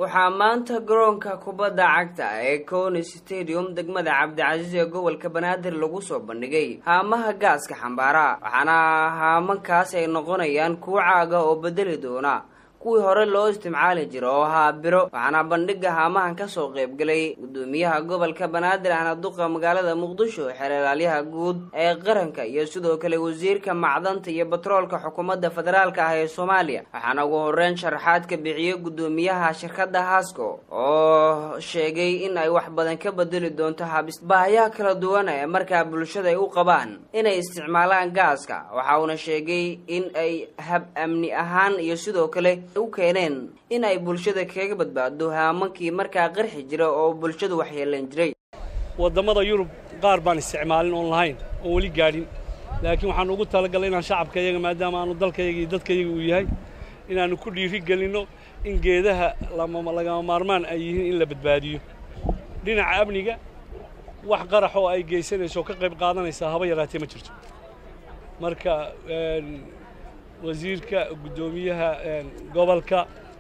waxaa maanta garoonka kubadda cagta ee coni stadium degmada cabdicasiis ee gobolka banaadir lagu soo bandhigay haamaha gaaska xambaara waxaana haamankaas ay noqonayaan kuwo caaga oo bedeli doona kuwii hore loo isticmaali jira oo ahaa biro waxaana bandhiga haamahan kasoo qaybgalay gudoomiyaha gobolka banaadir ahna duqa magaalada muqdisho xeelaalyaha guud ee qaranka iyo sidoo kale wasiirka macdanta iyo batroolka xukuumadda federaalk ah ee soomaaliya waxaana ugu horeyn sharaxaad ka bixiyey gudoomiyaha shirkadda hasco oo sheegay in ay wax badan ka bedeli doonto habis baahayaha kala duwan ee markaa bulshada ay u qabaan inay isticmaalaan gaaska waxa uuna sheegay in ay hab amni ahaan iyo sidoo kale u keeneen in ay bulshada kaga badbaado haamankii markaa qarxi jira oo bulshadu waxyeelan jiray waddamada yurub qaar baan isticmaalin oon lahayn oon weli gaadhin laakiin waxaan ugu talagalay inaan shacabka iyaga maadaama aanu dalkayaga iyo dadkayaga uu yahay inaannu ku dhiiri gelinno in geedaha lagama maarmaan ay yihiin in la badbaadiyo dhinaca amniga wax qarax oo ay geysanayso oo ka qayb qaadanaysaa haba yaraatee ma jirto marka wasiirka guddoomiyaha gobolka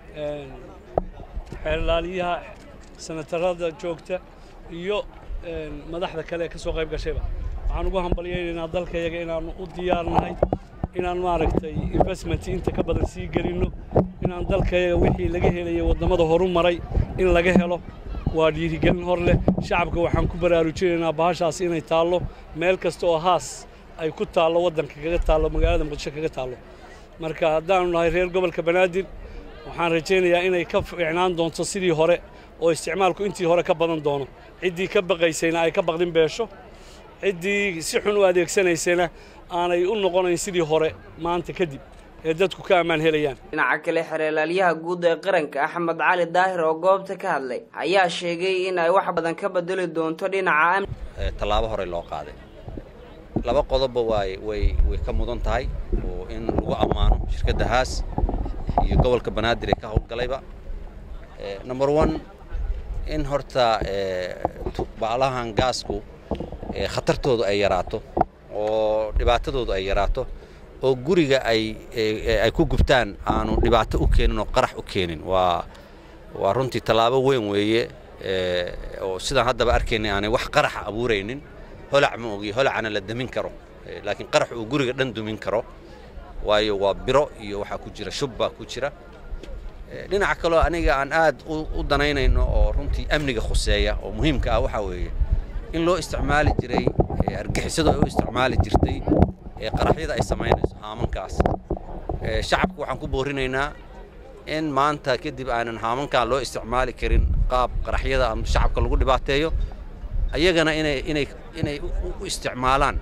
xeelaalyaha senatarada joogta iyo madaxda kale ee ka soo qayb gashayba waxaan ugu hambalyaynaynaa dalkayaga inaannu u diyaarnahay inaan maaragtay investment inta ka badan sii gelinno inaan dalkayaga wixii laga helaya waddamada horu maray in laga helo waa dhiirigelin hor leh shacabka waxaan ku baraarujinaynaa bahashaas inay taallo meel kasta oo haas ay ku taallo waddanka kaga taallo magaalada muqdisho kaga taallo marka haddaanu nahay reer gobolka banaadir waxaan rajaynayaa inay ka fiicnaan doonto sidii hore oo isticmaalku intii hore ka badan doono ciddii ka baqaysayna ay ka baqdin beesho ciddii si xun u adeegsanaysayna aanay u noqonayn sidii hore maanta kadib ee dadku ka ammaan helayaan dhinaca kale xeelaalyaha guud ee qaranka axmed cali daahir oo goobta ka hadlay ayaa sheegay in ay wax badan ka bedeli doonto dhinaca amni tallaabo horey loo qaaday laba qodobba waay way way ka mudan tahay oo in lagu ammaano shirkadda haas iyo gobolka banaadir ee ka howlgalayba number one in horta baalahan gaasku khatartoodu ay yaraato oo dhibaatadoodu ay yaraato oo guriga ay ay ku gubtaan aanu dhibaato u keenin oo qarax u keenin waa waa runtii tallaabo weyn weeye oo sidaan haddaba arkaynay aanay wax qaraxa abuuraynin holac ma ogiyo holacana la damin karo laakiin qarax uu guriga dhan dumin karo waayo waa biro iyo waxaa ku jira shub baa ku jira dhinaca kaloo aniga aan aad u danaynayno oo runtii amniga khuseeya oo muhiimka ah waxaa weeye in loo isticmaali jiray argixisadu ay u isticmaali jirtay qaraxyada ay samaynayso haamankaas shacabka waxaan ku boorinaynaa in maanta kadib aanan haamankan loo isticmaali karin qaab qaraxyada ama shacabka lagu dhibaateeyo ayagana inay inay inay u isticmaalaan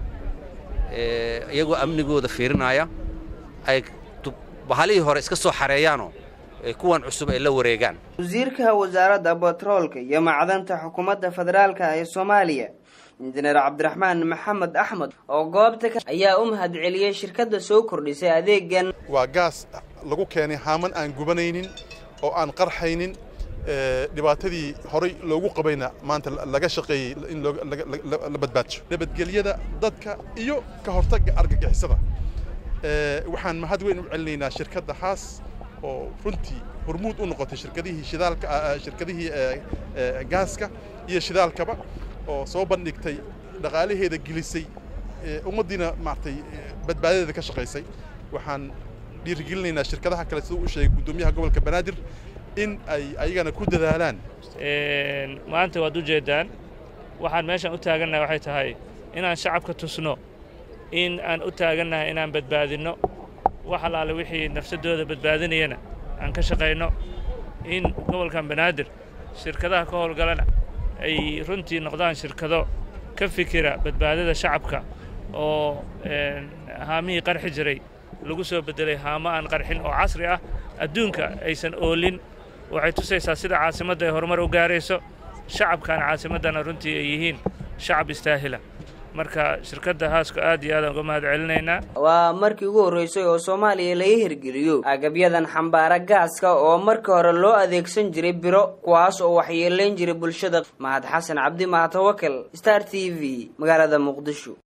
iyagoo amnigooda fiirinaya ay bahalihii hore iska soo xareeyaanoo kuwan cusub ay la wareegaan wasiirka wasaaradda batroolka iyo macdanta xukuumadda federaalka ee soomaaliya injineer cabdiraxmaan maxamed axmed oo goobta ayaa u mahadceliyey shirkadda soo kordhisay adeegan waa gaas lagu keenay haaman aan gubanaynin oo aan qarxaynin dhibaatadii horay loogu qabayna maanta laga shaqeeyey in la badbaadsho nabadgelyada dadka iyo ka hortagga argagixisada waxaan mahad weyn u celinaynaa shirkadda haas oo runtii hormuud u noqotay shirkadihii shidaalka shirkadihii gaaska iyo shidaalkaba oo soo bandhigtay dhaqaalaheeda gelisay ummaddiina maaragtay badbaadadeeda ka shaqaysay waxaan dhiirigelinaynaa shirkadaha kale siduu u sheegay guddoomiyaha gobolka banaadir in ay ayagana ku dadaalaan maanta waad u jeeddaan waxaan meeshaan u taagannahay waxay tahay inaan shacabka tusno in aan u taagannahay inaan badbaadinno wax allaale wixii nafsadooda badbaadinayana aan ka shaqayno in gobolkan banaadir shirkadaha ka howlgalana ay runtii noqdaan shirkado ka fikira badbaadada shacabka oo haamihii qarxi jiray lagu soo beddelay haamo aan qarxin oo casri ah adduunka aysan oolin waxay tusaysaa sida caasimadda ay horumar u gaarayso shacabkan caasimaddana runtii ay yihiin shacab istaahila marka shirkadda haasko aad iyo aadaan uga mahad celinaynaa waa markii ugu horreysay oo soomaaliya laga hirgeliyo agabyadan xambaara gaaska oo marka hore loo adeegsan jiray biro kuwaas oo waxyeelayn jiray bulshada mahad xasan cabdi mahatawakal star t v magaalada muqdisho